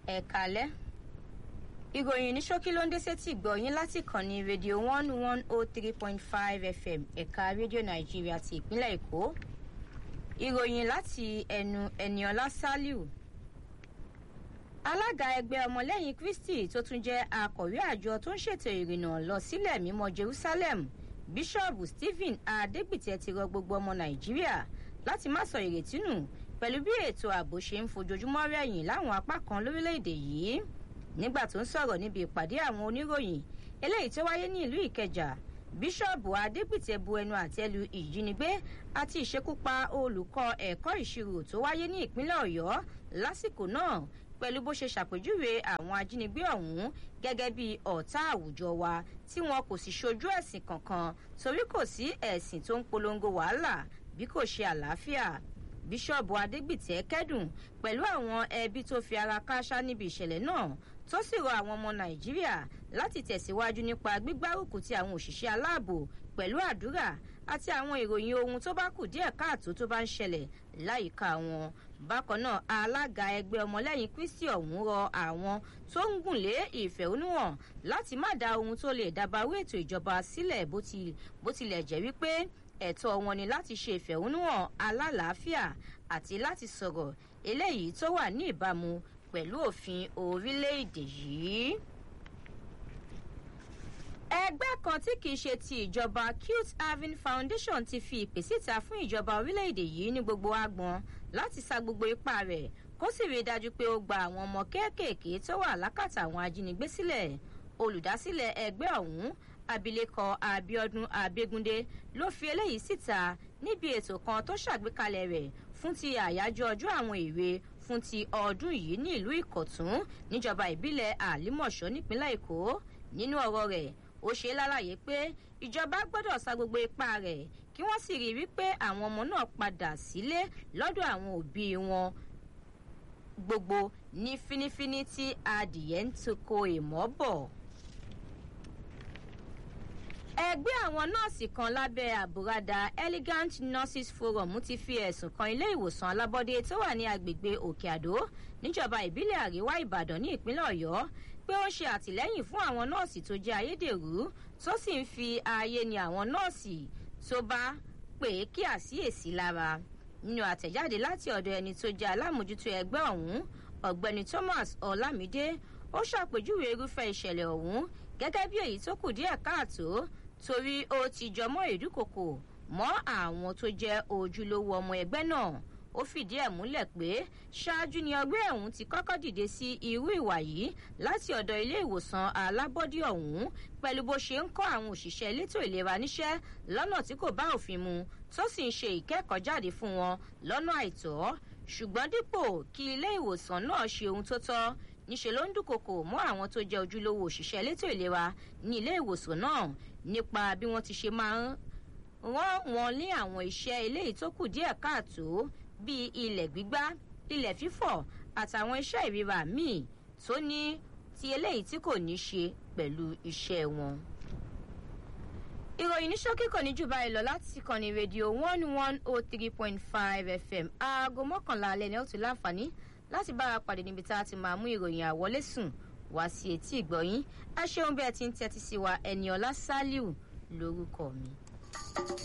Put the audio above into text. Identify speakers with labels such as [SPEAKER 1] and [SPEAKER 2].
[SPEAKER 1] ẹ̀kálẹ́ ìròyìn ní ṣókí ló ń dé sétí ìgbọ̀yìn láti kànnì rédíò one one oh three point five fm ẹ̀ka rédíò nàìjíríà ti ìpínlẹ̀ èkó ìròyìn láti ẹnu ẹniọlá saliu alága ẹgbẹ́ ọmọlẹ́yìn kristi tó tún jẹ́ akọ̀wé àjọ tó ń ṣètò ìrìnnà lọ sílẹ̀ mímọ́ jerusalem bíṣọ́ọ̀bù stephen adégbìtẹ́ ti rọ gbogbo ọmọ nàìjíríà láti má sọ ìrètí nù pẹ̀lú bí ètò ààbò ṣe ń fojoojúmọ́ rẹ̀yìn láwọn apá kan lórílẹ̀‐èdè yìí nígbà tó ń sọ̀rọ̀ níbi ìpàdé àwọn oníròyìn eléyìí tó wáyé ní ìlú ìkẹjà bíṣọ́ọ̀bù adégbìtẹ́ bu ẹnu àtẹ́lu ìjínigbé àti ìṣekúpa olùkọ́ ẹ̀kọ́ ìṣirò tó wáyé ní ìpínlẹ̀ ọ̀yọ́ lásìkò náà pẹ̀lú bó ṣe ṣàpèjúwe àwọn ajínigbé ọ̀hún gẹ́gẹ́ bí ọ̀tá àwùjọ wa tí wọn kò sì ṣojú ẹ̀sìn kankan torí kò sí ẹ̀sìn tó ń polongo wàhálà bí kò ṣe àlàáfíà bíṣọ́ọ̀bù adégbìtẹ́ kẹ́dùn pẹ̀lú àwọn ẹbí tó fi ara káṣá níbi ìṣẹ̀lẹ̀ náà tó sì rọ àwọn ọmọ nàìjíríà láti tẹ̀síwájú nípa gbígbárùkù ti àwọn òṣìṣẹ́ aláàbò pẹ̀lú àdúrà àti àwọn ìròyìn ohun tó bá kù díẹ̀ káàtó tó bá ń ṣẹlẹ̀ láyìíká wọn bákan náà alága ẹgbẹ́ ọmọlẹ́yìn kristi ọ̀hún rọ àwọn tó ń gùn lé ìfẹ̀hónúhàn láti má da ohun tó lè dabarú ètò ìjọba sílẹ̀ bó tilẹ̀ jẹ́ wípé ẹ̀tọ́ wọn ni láti ṣe ìfẹ̀hónúhàn alálàáfíà àti láti sọ̀rọ̀ eléyìí tó wà ní ìbámu pẹ̀lú òfin orílẹ̀-èdè yìí. ẹgbẹ́ kan tí kìí ṣe ti ìjọba cute haven foundation ti fi ìpè síta fún ìjọba orílẹ̀-èdè yìí ní gbogbo agbọn láti sa gbogbo ipá rẹ̀ kó sì rí i dájú pé ó gba àwọn ọmọ kéékèèké tó wà lákàtà àwọn ajínigbé sílẹ̀ olùdásílẹ̀ ẹgbẹ́ ọ̀hún abilékọ abiodun abegunde ló fi eléyìí síta níbi ètò kan tó ṣàgbékalẹ̀ rẹ̀ fún ti àyájọ́ ọjọ́ àwọn èwe fún ti ọdún yìí ní ìlú ìkọ̀tún níjọba ìbílẹ̀ àlímọ̀ṣọ́ nípínlẹ̀ èkó nínú ọ̀rọ̀ rẹ̀ ó ṣe lálàyé pé ìjọba gbọ́dọ̀ sa gbogbo ipá rẹ̀ kí wọ́n sì rí wípé àwọn ọmọ náà padà sílé lọ́dọ̀ àwọn òbí wọn gbogbo ní fínífíní tí adìyẹ ń toko èmọ́ bọ̀ ẹgbẹ́ àwọn nọ́ọ̀sì kan lábẹ́ àbúradà elegant nurses forum ti fi ẹ̀sùn kan ilé ìwòsàn alábọ́dé tó wà ní agbègbè òkè àdó níjọba ìbílẹ̀ àríwá ìbàdàn ní ìpínlẹ̀ ọ̀yọ́ pé ó ń ṣe àtìlẹ́yìn fún àwọn nọ́ọ̀sì tó jẹ́ ayédèrú tó sì ń fi ààyè ni àwọn nọ́ọ̀sì tó bá pè é kí àsíyèsí lára nínú àtẹ̀jáde láti ọ̀dọ̀ ẹni tó jẹ́ alámòjútó ẹgbẹ́ ọ̀hún ọ̀gbẹ́ni thomas ọ̀làmídé ó ṣàpèjúwe irúfẹ́ ìṣẹ̀lẹ̀ ọ̀hún gẹ́gẹ́ bí èyí tó kù díẹ̀ káàtó torí ó ti jọmọ́ ìdúkokò mọ́ àwọn tó jẹ́ ojúlówó ọmọ ẹgbẹ́ náà ó fìdí ẹ̀ múlẹ̀ pé ṣáájú ni ọgbẹ́ ẹ̀hún ti kọ́kọ́ dìde sí irú ìwà yìí láti ọ̀dọ̀ ilé ìwòsàn alábọ́dí ọ̀hún pẹ̀lú bó ṣe ń kọ́ àwọn òṣìṣẹ́ elétò ìlera níṣẹ́ lọ́nà tí kò bá òfin mu tó sì ń ṣe ìkẹ́kọ̀ọ́ jáde fún wọn lọ́nà àìtọ́ ṣùgbọ́n dípò kí ilé ìwòsàn náà ṣe ohun tó tọ́ níṣe ló ń dúnkokò mọ́ àwọn tó jẹ́ ojúlówó òṣìṣẹ́ elétò ìlera ní ilé ìwòsàn náà nípa bí wọ́n ti ṣe máa ń rán wọn ní àwọn iṣẹ́ eléyìí tó kù díẹ̀ káàtó bíi ilẹ̀ gbígbá ilẹ̀ fífọ̀ àtàwọn iṣẹ́ ìríra míì tó ní ti eléyìí tí kò ní ṣe pẹ̀lú iṣẹ́ wọn. ìròyìn ní ṣókí kò ní jù báyìí lọ láti kànnì rédíò one one oh three point five fm aago mọ́kànlá alẹ́ ni ó ti láǹfààní láti bára pàdé níbi tá a ti máa mú ìròyìn àwọlé sùn wá sí etí ìgbọ̀yìn ẹ ṣeun bí ẹ ti ń tẹ́tí sí wa ẹni ọlá ṣálíù lórúkọ mi.